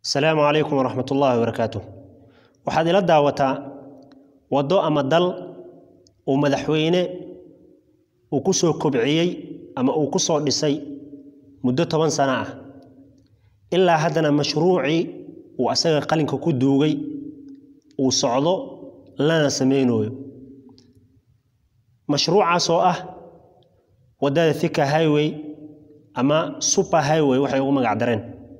asalaamu calaykum waraxmat ullaahi wabarakaatu waxaad ila daawataa waddo ama dal uu madaxweyne uu ku soo kobciyey ama uu ku soo dhisay muddo toban sano ah ilaa haddana mashruucii uu asaga qalinka ku duugay uu socdo lana samaynayo mashruucaas oo ah waddada thika highway ama super highway waxay ugu magac dareen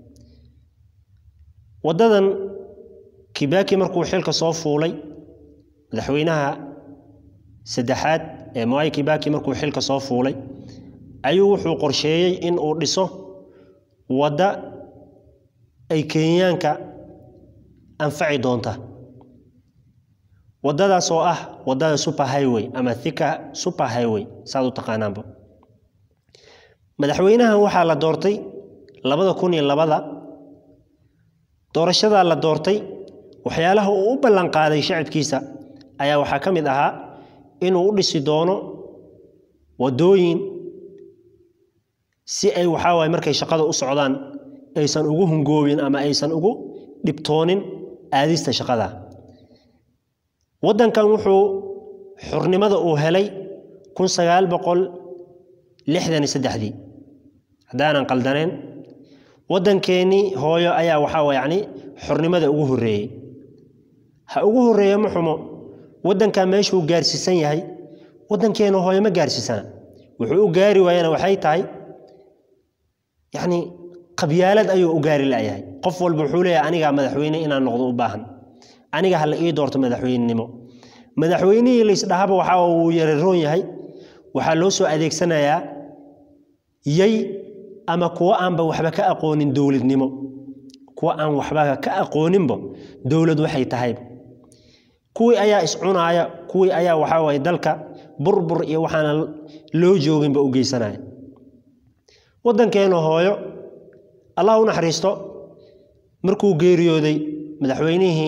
waddadan kibaki markuu xilka soo fuulay madaxweynaha saddexaad ee mwai kibaki markuu xilka soo fuulay ayuu wuxuu qorsheeyey in uu dhiso wadda ay kenyaanka anfaci doonta waddadaas oo ah waddada super highway ama thika super highway saad u taqaanaanba madaxweynahan waxaa la doortay labada kun iyo labada doorashadaa la doortay waxyaalaha uu u ballanqaaday shacabkiisa ayaa waxaa ka mid ahaa inuu u dhisi doono waddooyin si ay waxaa waaye markay shaqada u socdaan aysan ugu hungoobin ama aysan ugu dhibtoonin aadista shaqada waddankan wuxuu xurnimada uu helay kun sagaal boqol lixdan iyo saddexdii haddaanan qaldaneen waddankeennii hooyo ayaa waxaa yacni xornimada ugu horreeyey ha ugu horreeya ma xumo waddankan meeshuu gaarsiisan yahay waddankeenna hooyo ma gaarsiisana wuxuu u gaari waayana waxay tahay yacni qabyaalad ayuu u gaari la'yahay qof walba wuxuu leeyahay anigaa madaxweyne inaan noqdo u baahan aniga ha la ii doorto madaxweynenimo madaxweynihii laysdhahaba waxa uu yararoon yahay waxaa loo soo adeegsanayaa yay ama kuwo aanba waxba ka aqoonin dowladnimo kuwo aan waxba ka aqooninba dowlad waxay tahayba kuwii ayaa iscunaaya kuwii ayaa waxaa waye dalka burbur iyo waxaana loo jooginba u geysanaya waddankeena hooyo allah u naxariisto markuu geeriyooday madaxweynihii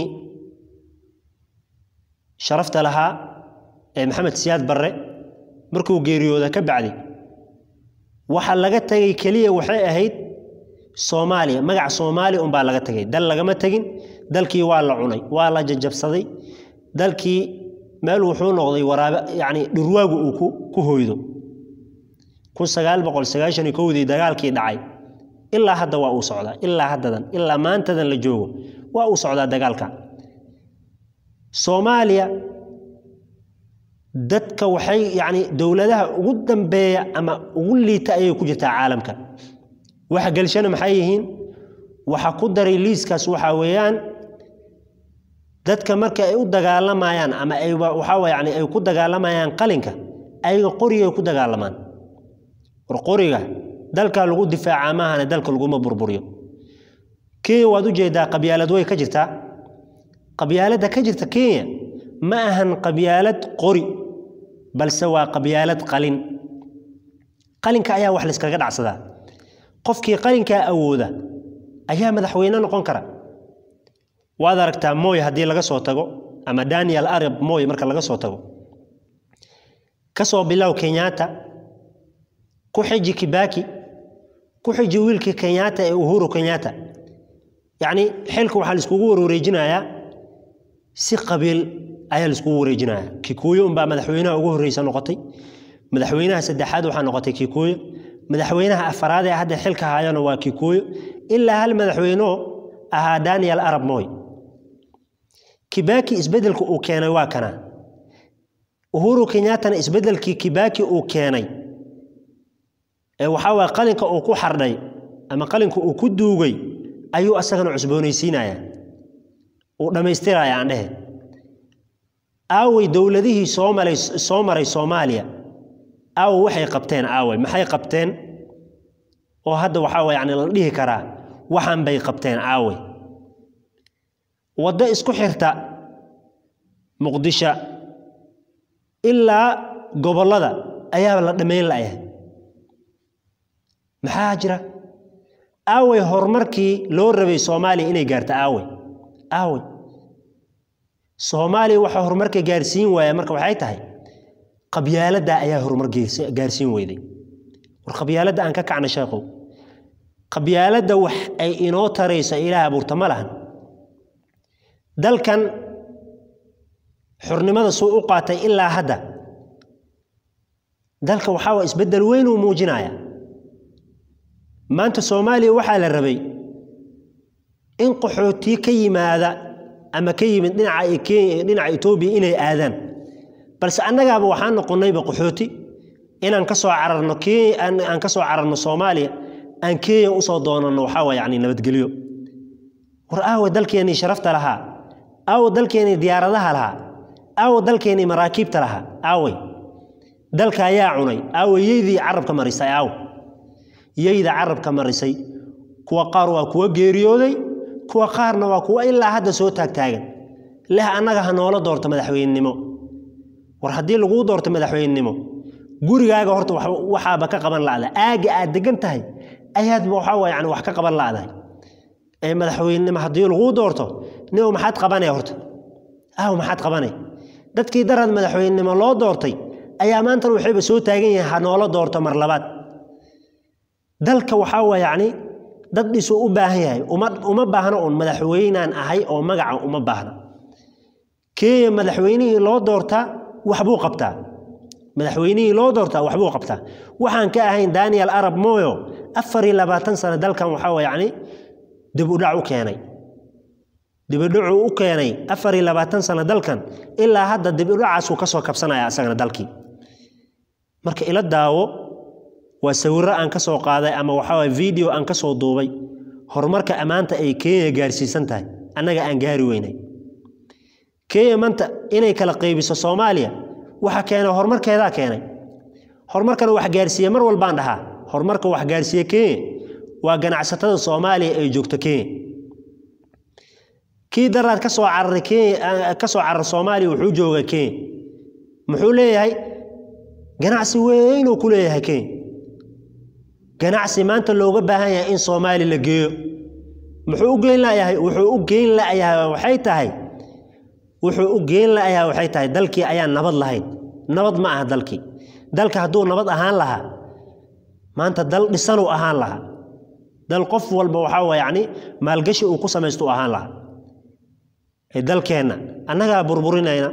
sharafta lahaa ee maxamed siyaad barre markuu geeriyooda ka bacdi waxa laga tegay keliya waxay ahayd soomaaliya magac soomaaliya unbaa laga tegay dal lagama tegin dalkii waa la cunay waa la jajabsaday dalkii meel wuxuu noqday waraabe yacni dhurwaagu uu ku hoydo kun sagaal boqol sagaashan iyo kowdii dagaalkii dhacay ilaa hadda waa uu socdaa ilaa haddadan ilaa maantadan la joogo waa uu socdaa dagaalka soomaaliya dadka waxay yacni dowladaha ugu dambeeya ama ugu liita ayay ku jirtaa caalamka waxa gelshana maxay yihiin waxa ku daray liiskaas waxaa weeyaan dadka marka ay u dagaalamayaan ama ay waxaa yani ay ku dagaalamayaan qalinka ayaga qorigay ku dagaalamaan war qoriga dalka lagu difaacaa maahane dalka laguma burburiyo kenya waad ujeedaa qabyaalad way ka jirtaa qabyaaladda ka jirta kenya ma ahan qabyaalad qori balse waa qabyaalad qalin qalinka ayaa wax layskaga dhacsadaa qofkii qalinkaa awooda ayaa madaxweyne noqon kara waad aragtaa moy haddii laga soo tago ama daniel arab moy marka laga soo tago kasoo bilow kenyatta ku xiji kibaki ku xiji wiilkii kenyatta ee uhuru kenyatta yacni xilka waxaa laiskugu warwareejinayaa si qabiil ayaa laiskugu wareejinayaa kikuuyo unbaa madaxweynaha ugu horreysa noqotay madaxweynaha saddexaad waxaa noqotay kikuuyo madaxweynaha afaraad ee hadda xilka hayana waa kikuuyo ilaa hal madaxweyneo ahaa daniel arab moy kibaki isbeddelka uu keenay waa kana uhuru kenyattana isbeddelkii kibaki uu keenay ee waxaa waye qalinka uu ku xardhay ama qalinka uu ku duugay ayuu asagana cusboonaysiinaya uu dhammaystiraya aan dhehe aawey dowladihii soo maray soo maray soomaaliya aawe waxay qabteen aawey maxay qabteen oo hadda waxaa waye yani la dhihi karaa waxaan bay qabteen aawey waddo isku xirta muqdisho ilaa gobollada ayaaba la dhammayn la'yahay maxaa jira aawey horumarkii loo rabay soomaaliya inay gaarto aawey aawey soomaaliya waxaa horumarka gaarsiin waaya marka waxay tahay qabyaaladda ayaa horumar gaarsiin weyday war qabyaaladda aan ka kacna sheekhow qabyaaladda wax ay inoo tarayso ilaah abuurta ma lahan dalkan xurnimada suu u qaatay ilaa hadda dalka waxaa waa isbeddel weyn uu muujinaya maanta soomaaliya waxaa la rabay in qaxootiye ka yimaada ama ka yimid dhinaca kenya dhinaca etoobiya inay aadaan balse annagaaba waxaan noqonnayba qaxooti inaan ka soo cararno kenya aan ka soo cararno soomaaliya aan kenya usoo doonanno waxaa waa yacni nabadgelyo war aawa dalkeennii sharafta lahaa aawa dalkeennii diyaaradaha lahaa aawa dalkeennii maraakiibta lahaa aaway dalka ayaa cunay aawa yeydii carabka marisay aaw yeyda carabka marisay kuwa qaar waa kuwa geeriyooday kuwa qaarna waa kuwa ilaa hadda soo taagtaagan leh annaga ha noola doorto madaxweynenimo war haddii laguu doorto madaxweynenimo gurigaaga horta waxaaba ka qaban la'da aaga aad degan tahay ayaadba waxaa waa yani wax ka qaban la'dahay ee madaxweynenimo haddii laguu doorto nio maxaad qabanaya horta aaw maxaad qabanay dadkii darad madaxweynenimo loo doortay ayaa maantan waxayba soo taagan yahay ha noola doorto mar labaad dalka waxaa waa yacni dad dhisuu u baahan yahay uma uma baahno uun madaxweynaan ahay oo magaca uma baahna kenya madaxweynihii loo doortaa waxbuu qabtaa madaxweynihii loo doortaa waxbuu qabtaa waxaan ka ahayn daniel arab moyo afar iyo labaatan sano dalkan waxaa waa yacni dib u dhac u keenay dibidhacuu u keenay afar iyo labaatan sano dalkan ilaa hadda dibidhacaasuu ka soo kabsanaya asagana dalkii marka ila daawo waa sawirro aan ka soo qaaday ama waxaa waye video aan ka soo duubay horumarka ammaanta ay kenya gaarsiisan tahay annaga aan gaari weynay kenya maanta inay kala qaybiso soomaaliya waxa keenay horumarkeedaa keenay horumarkana wax gaarsiiye mar walbaan dhahaa horumarka wax gaarsiiye kenya waa ganacsatada soomaaliya ay joogto kenya kii daraad ka soo cararay kenya ka soo carar soomaaliya wuxuu jooga kenya muxuu leeyahay ganacsi weynuu ku leeyahay kenya ganacsi maanta looga baahan yahay in soomaali la geeyo muxuu u geyn layahay wuxuu u geyn layahay waxay tahay wuxuu u geyn layahay waxay tahay dalkii ayaan nabad lahayn nabad ma aha dalkii dalka hadduu nabad ahaan lahaa maanta dal dhisanuu ahaan lahaa dal qof walba waxaa waa yacni maalgashi uu ku samaysto u ahaan lahaa dalkeenna annagaa burburinayna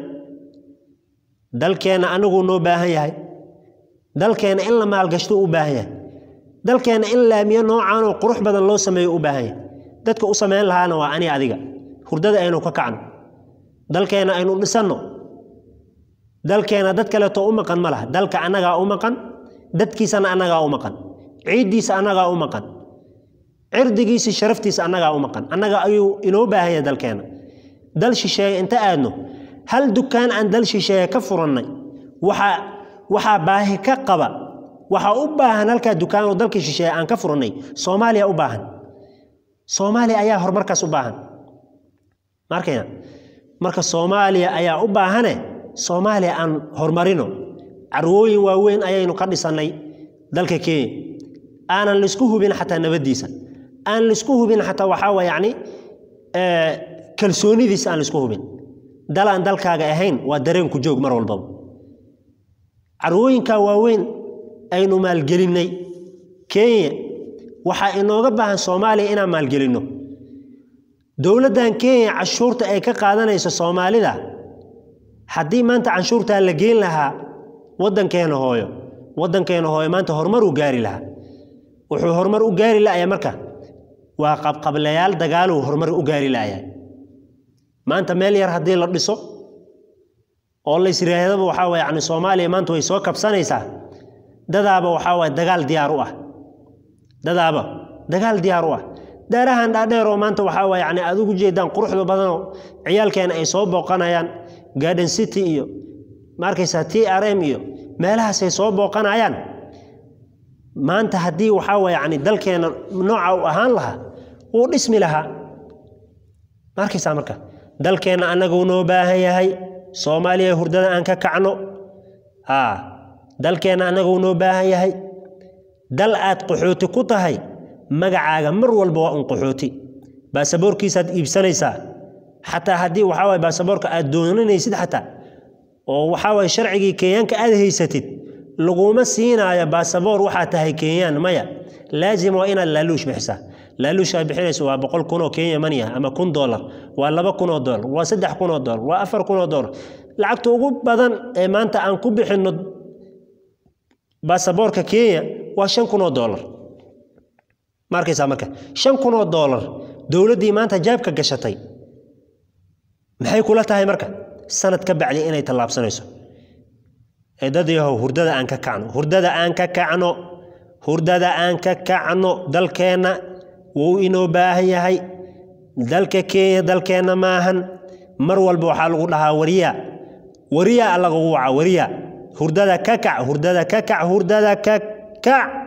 dalkeenna anaguu noo baahan yahay dalkeenna in la maalgashto u baahan yahay dalkeenna in laamiyo noocaan oo qurux badan loo sameeyo u baahan yahay dadka u samayn lahaana waa ani adiga hurdada aynu ka kacno dalkeenna aynu dhisanno dalkeenna dad kaleeto u maqan ma laha dalka annagaa u maqan dadkiisana annagaa u maqan ciiddiisa annagaa u maqan cirdigiisa sharaftiisa annagaa u maqan annaga ayuu inoo baahan yahay dalkeenna dal shisheeye inta aadno hal dukaan aan dal shisheeye ka furannay waxaa waxaa baahi ka qaba waxaa u baahan halkaa dukaan oo dalka shisheeye aan ka furannay soomaaliya u baahan soomaaliya ayaa horumarkaas u baahan markayna marka soomaaliya ayaa u baahane soomaaliya aan horumarino carwooyin waaweyn ayaynu ka dhisannay dalka kenya aanan laisku hubin xataa nabaddiisa aan laisku hubin xataa waxaa waa yacni kalsoonidiisa aan laisku hubin dal aan dalkaaga ahayn waa dareenku joog mar walbaba carwooyinkaa waaweyn aynu maalgelinnay kenya waxaa inooga baahan soomaaliya inaan maalgelinno dowladdan kenya canshuurta ay ka qaadanayso soomaalida haddii maanta canshuurtaa la geyn lahaa waddankeena hooyo waddankeena hooyo maanta horumar uu gaari lahaa wuxuu horumar u gaari la'aya marka waa qabqablayaal dagaaluu horumar u gaari la'yahay maanta meel yar haddii la dhiso oo la yisiraahdaba waxaa waye yani soomaaliya maanta way soo kabsanaysaa dadaaba waxaa waye dagaal diyaar u ah dadaaba dagaal diyaar u ah daarahan dhaadheer oo maanta waxaa waye yani aad ugu jeedaan quruxda badanoo ciyaalkeena ay soo booqanayaan garden city iyo ma arkaysaa t r m iyo meelahaasay soo booqanayaan maanta haddii waxaa waye yani dalkeena nooca u ahaan lahaa wuu dhismi lahaa ma arkaysaa marka dalkeenna annaguu noo baahan yahay soomaaliya hurdada aan ka kacno aa dalkeenna annaguu noo baahan yahay dal aad qaxooti ku tahay magacaaga mar walba waa un qaxooti baasaboorkiisaad iibsanaysaa xataa haddii waxaa waye baasaboorka aad dooninaysid xataa oo waxaa waye sharcigii kenyaanka aad haysatid laguma siinaayo baasaboor waxaa tahay kenyaan maya laazim waa inaad laaluush bixisaa laaluush aad bixinayso waa boqol kun oo kenya money ah ama kun dollar waa laba kun oo dollar waa saddex kun oo dollar waa afar kun oo dollar lacagta ugu badan ee maanta aan ku bixinno baasaboorka kenya waa shan kun oo dollar ma arkaysaa marka shan kun oo dollar dowladdii maanta jaabka gashatay maxay kula tahay marka sanad ka bacdi inay tallaabsanayso ee dad yahow hurdada aan ka kacno hurdada aan ka kacno hurdada aan ka kacno dalkeenna wuu inoo baahan yahay dalka kenya dalkeenna maahan mar walba waxaa lagu dhahaa wariyaa wariyaa lagugu waca wariyaa hurdada ka kac hurdada ka kac hurdada ka kac